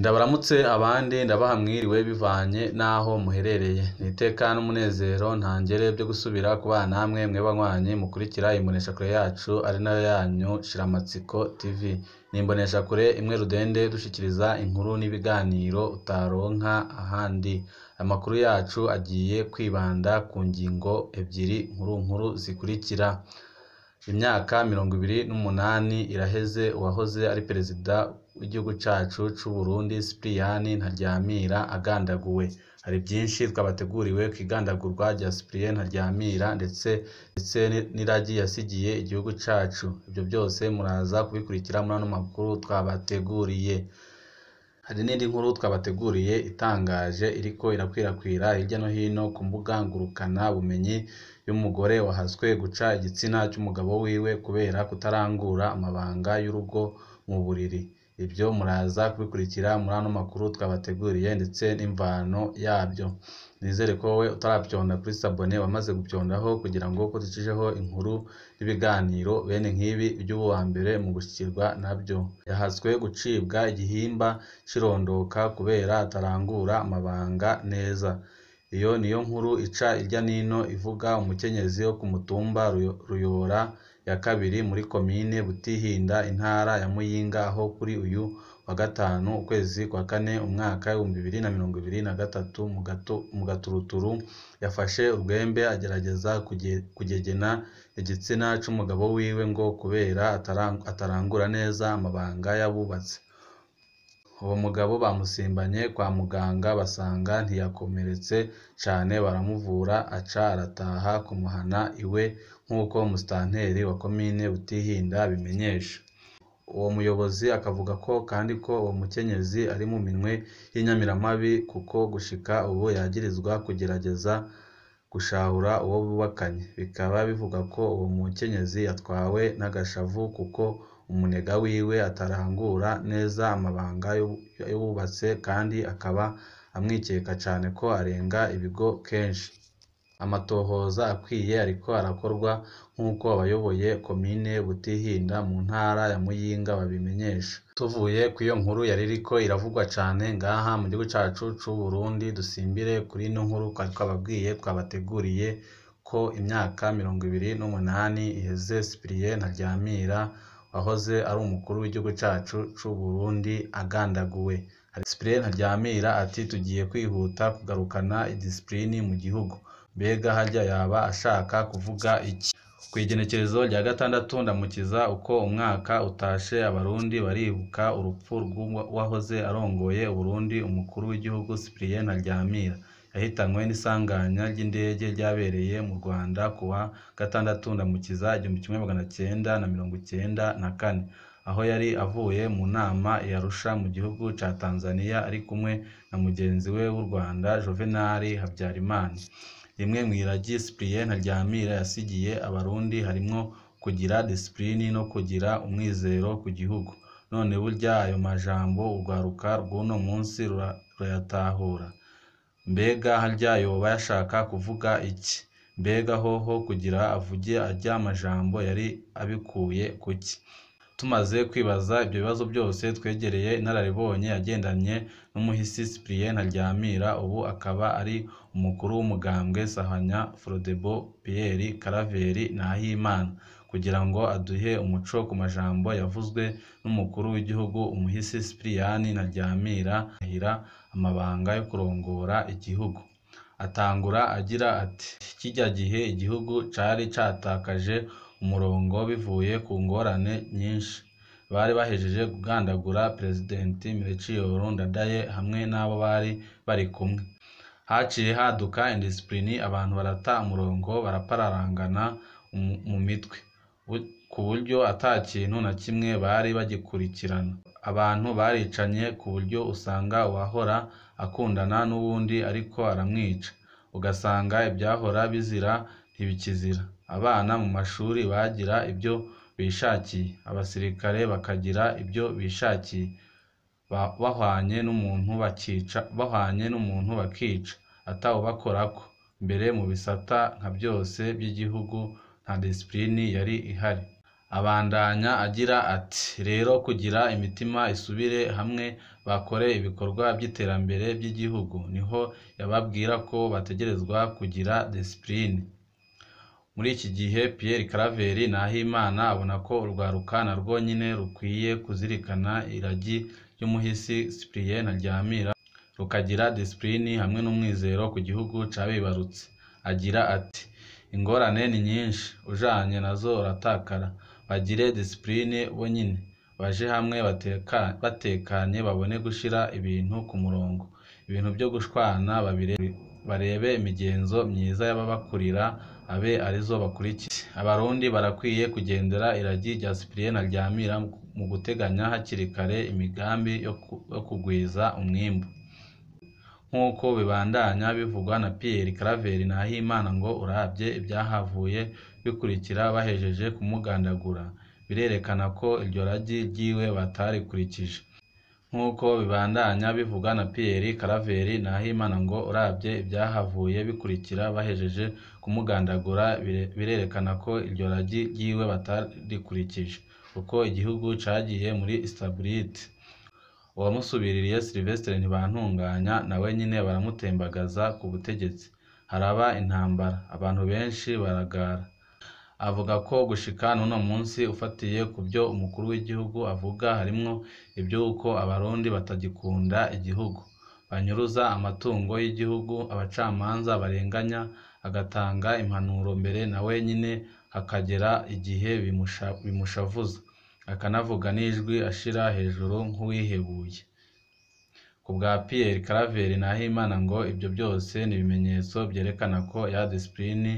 Ndabaramutse abandi ndabaha mwiriwe bivanye n'aho muherereye, ni iteka n'umunezero ntangere vyo gusubira kubana namwe mwebwe banywanyi mukurikira imboneshakure yacu ari nayo yanyu Shiramatsiko TV, ni imboneshakure imwe rudende dushikiriza inkuru n'ibiganiro utaronka ahandi, amakuru yacu agiye kwibanda ku ngingo ebyiri nkuru nkuru zikurikira: imyaka mirongo ibiri n'umunani iraheze uwahoze ari perezida w'igihugu cacu c'Uburundi Sipiriyani Ntaryamira agandaguwe, hari vyinshi twabateguriwe kw'igandagurwa rya Sipiriyani Ntaryamira ndetse ndetse n'iragi yasigiye igihugu cacu, ivyo vyose muraza kubikurikira muri ano makuru twabateguriye. Hari n'indi nkuru twabateguriye itangaje iriko irakwirakwira hirya no hino ku mbuga ngurukana bumenyi y'umugore wahaswe guca igitsina c'umugabo wiwe kubera kutarangura amabanga y'urugo mu buriri, ivyo muraza kubikurikira muri ano makuru twabateguriye ndetse n'imvano yavyo. Nizere ko wowe utaravyonda kuri sabone wamaze gupyondaho kugira ngo ko ducishijeho inkuru n'ibiganiro bene nk'ibi uje uba uwambere mu gushikirwa navyo. Yahaswe gucibwa igihimba c'irondoka kubera atarangura amabanga neza. Iyo niyo nkuru ica irya n'ino ivuga umukenyezi wo ku mutumba Ruyora ya kabiri muri komine Butihinda intara ya Muyinga aho kuri uyu wa gatanu ukwezi kwa kane umwaka w'ibihumbi bibiri na mirongo ibiri na gatatu mu gaturuturu yafashe urwembe agerageza kugegena igitsina c'umugabo wiwe ngo kubera atarangura neza amabanga y'abubatsi. Uwo mugabo bamusimbanye kwa muganga basanga ntiyakomeretse cane baramuvura aca arataha kumuhana iwe nk'uko musitanteri wa komine Butihinda abimenyesha. Uwo muyobozi akavuga ko kandi ko uwo mukenyezi ari mu minwe y'inyamiramabi kuko gushika ubu yagirizwa kugerageza gushahura uwo bubakanye, bikaba bivugwa ko uwo mukenyezi yatwawe n'agashavu kuko umunega wiwe atarangura neza amabanga y'abubatse kandi akaba amwikeka cane ko arenga ibigo kenshi. Amatohoza akwiye ariko arakorwa nk'uko abayoboye komine Butihinda mu ntara ya Muyinga babimenyesha. Tuvuye kw'iyo nkuru yari iriko iravugwa cane ngaha mu gihugu cacu c'Uburundi, dusimbire kuri ino nkuru twari twababwiye twabateguriye ko imyaka mirongo ibiri n'umunani iheze Sipiriyani Ntaryamira wahoze ari umukuru w'igihugu cacu c'Uburundi agandaguwe. Sipiriyani Ntaryamira ati tugiye kwihuta kugarukana idisipulini mu gihugu. Mbega harya yaba ashaka kuvuga iki? Kw'igenekerezo rya gatandatu Ndamukiza uko umwaka utashe abarundi baribuka urupfu rw'uwahoze arongoye Uburundi umukuru w'igihugu Sipiriyani Ntaryamira, yahitanywe n'isanganya ry'indege ryabereye mu Rwanda kuwa gatandatu Ndamukiza igihumbi kimwe magana cenda na mirongo icenda na kane, aho yari avuye mu nama i Arusha mu gihugu ca Tanzaniya ari kumwe na mugenzi we w'u Rwanda Juvenal Habyarimana. Rimwe mw'iragi Sipiriyani Ntaryamira yasigiye abarundi harimwo kugira disipulini no kugira umwizero ku gihugu. None burya ayo majambo urwaruka rw'uno munsi rurayatahura? Mbega harya yoba yashaka kuvuga iki? Mbega hoho kugira avuge arya majambo yari abikuye kuki? Tumaze kwibaza ivyo bibazo vyose twegereye inararibonye yagendanye n'umuhisi Sipiriyani Ntaryamira ubu akaba ari umukuru w'umugambwe Sahwanya Frodebu Pierre Claver Nahimana, kugira ngo aduhe umuco ku majambo yavuzwe n'umukuru w'igihugu umuhisi Sipiriyani Ntaryamira arahira amabanga yo kurongora igihugu. Atangura agira ati kirya gihe igihugu cari catakaje umurongo bivuye ku ngorane nyinshi. Bari bahejeje kugandagura Peresidenti Melchior Ndadaye hamwe n'abo bari bari kumwe. Haciye haduka indisipulini abantu barata umurongo barapararangana mu mitwe, ku buryo ata kintu na kimwe bari bagikurikirana. Abantu baricanye ku buryo usanga uwahora akundana n'uwundi ariko aramwica, ugasanga ivyahora bizira ntibikizira. Abana mu mashuri bagira ivyo bishakiye, abasirikare bakagira ivyo bishakiye, bahwanye n'umuntu bakica atawubakorako. Mbere mu bisata nka vyose vy'igihugu nta disipulini yari ihari. abandanya agira ati rero kugira imitima isubire hamwe bakore ibikorwa by'iterambere by'igihugu niho yababwira ko bategerezwa kugira disipurine muri iki gihe Pierre Claver Nahimana abona ko urwaruka narwo nyine rukwiye kuzirikana iragi ry'umuhisi Cyprien Ntaryamira rukagira disipulini hamwe n'umwizero ku gihugu cabibarutse agira ati ingorane ni nyinshi ujanye nazo uratakara bagire disipulini bo nyine baje hamwe bateka- batekanye babone gushira ibintu ku murongo ibintu byo gushwana babire- barebe imigenzo myiza y'ababakurira abe arizo bakurikiza abarundi barakwiye kugendera iragi rya Cyprien Ntaryamira mu guteganya hakiri kare imigambi yo ku- yo kugwiza umwimbu nk'uko bibandanya bivugwa na Pierre Claver Nahimana ngo urabye ibyahavuye bikurikira bahejeje kumugandagura birerekana ko iryo ragi ryiwe batarikurikije nk'uko bibandanya bivugwa na Pierre Claver Nahimana ngo urabye ibyahavuye bikurikira bahejeje kumugandagura bire- birerekana ko iryo ragi ryiwe batarikurikije uko igihugu cagiye muri instabilité uwamusubiririye Sylvestre Ntibantunganya nawe nyine baramutembagaza ku butegetsi haraba intambara abantu benshi baragara avuga ko gushika n'uno munsi ufatiye ku byo umukuru w'igihugu avuga harimwo iby'uko abarundi batagikunda igihugu banyuruza amatungo y'igihugu abacamanza barenganya agatanga impanuro mbere nawe nyine hakagera igihe bimusha- bimushavuza akanavuga n'ijwi ashira hejuru nk'uwihebuye ku bwa Pierre Claver Nahimana ngo ibyo byose ni ibimenyetso byerekana ko ya disipulini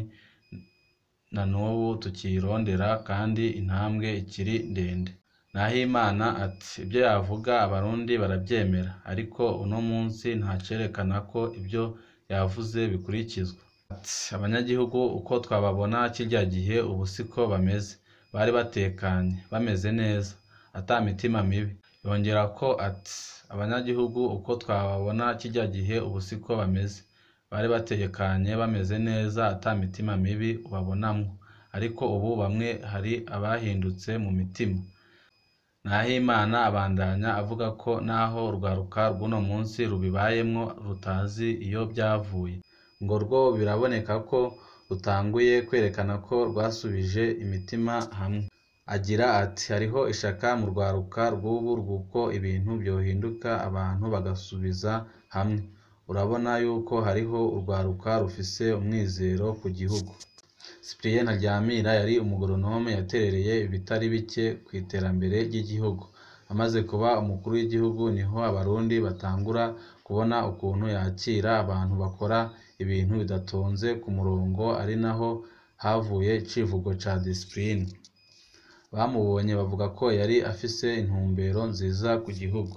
na n'ubu tukiyirondera kandi intambwe ikiri ndende Nahimana ati ibyo yavuga abarundi barabyemera ariko uno munsi ntacerekana ko ibyo yavuze bikurikizwa ati abanyagihugu uko twababona kirya gihe ubu siko bameze bari batekanye bameze neza ata mitima mibi yongera ko ati abanyagihugu uko twababona kirya gihe ubu siko bameze bari batekanye bameze neza ata mitima mibi ubabonamwo ariko ubu bamwe hari abahindutse mu mitima Nahimana abandanya avuga ko naho urwaruka rw'uno munsi rubibayemwo rutazi iyo byavuye ngo rwo biraboneka ko rutanguye kwerekana ko rwasubije imitima hamwe agira ati hariho ishaka mu rwaruka rw'ubu rw'uko ibintu byohinduka abantu bagasubiza hamwe urabona yuko hariho urwaruka rufise umwizero ku gihugu Cyprien Ntaryamira yari umugoronome yaterereye ibitari bike ku iterambere ry'igihugu amaze kuba umukuru w'igihugu niho abarundi batangura kubona ukuntu yakira abantu bakora ibintu bidatonze ku murongo ari naho havuye icivugo ca disipulini bamubonye bavuga ko yari afise intumbero nziza ku gihugu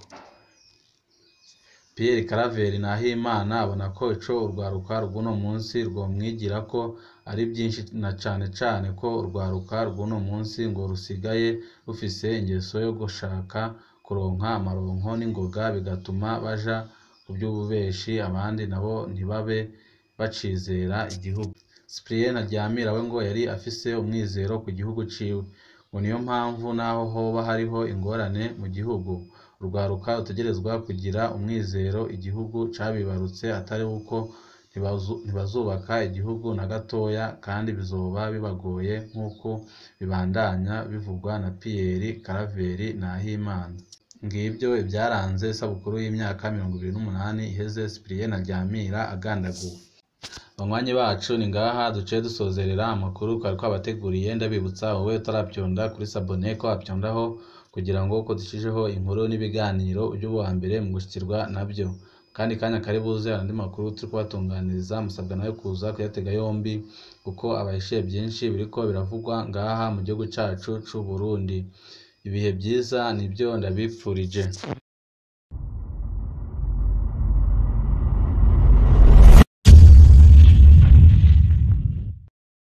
Pierre Claver Nahimana abona ko ico urwaruka rw'uno munsi rwomwigira ko ari byinshi na cane cane ko urwaruka rw'uno munsi ngo rusigaye rufise ingeso yo gushaka kuronka amaronko n'ingoga bigatuma baja ku by'ububeshi abandi nabo ntibabe bacizera igihugu Cyprien Ntaryamira we ngo yari afise umwizero ku gihugu ciwe ngo niyo mpamvu naho hoba hariho ingorane mu gihugu urwaruka rutegerezwa kugira umwizero igihugu cabibarutse atari uko ntibazu- ntibazubaka igihugu na gatoya kandi bizoba bibagoye nk'uko bibandanya bivugwa na Pierre Claver Nahimana ngibyo ibyaranze isabukuru y'imyaka mirongo ibiri n'umunani iheze Cyprien Ntaryamira agandaguwe banywanyi bacu ni ngaha duciye dusozerera amakuru twari twabateguriye ndabibutsa wowe utarabyonda kuri sabone ko wabyondaho kugira ngo uko dushijeho inkuru n'ibiganiro ujye uba uwa mbere mu gushyikirwa nabyo kandi kanya kari buze andi makuru turi kubatunganiriza musabwa nayo kuza kuyatega yombi kuko abahishiye byinshi biriko biravugwa ngaha mu gihugu cacu c'u Burundi ibihe byiza nibyo ndabipfurije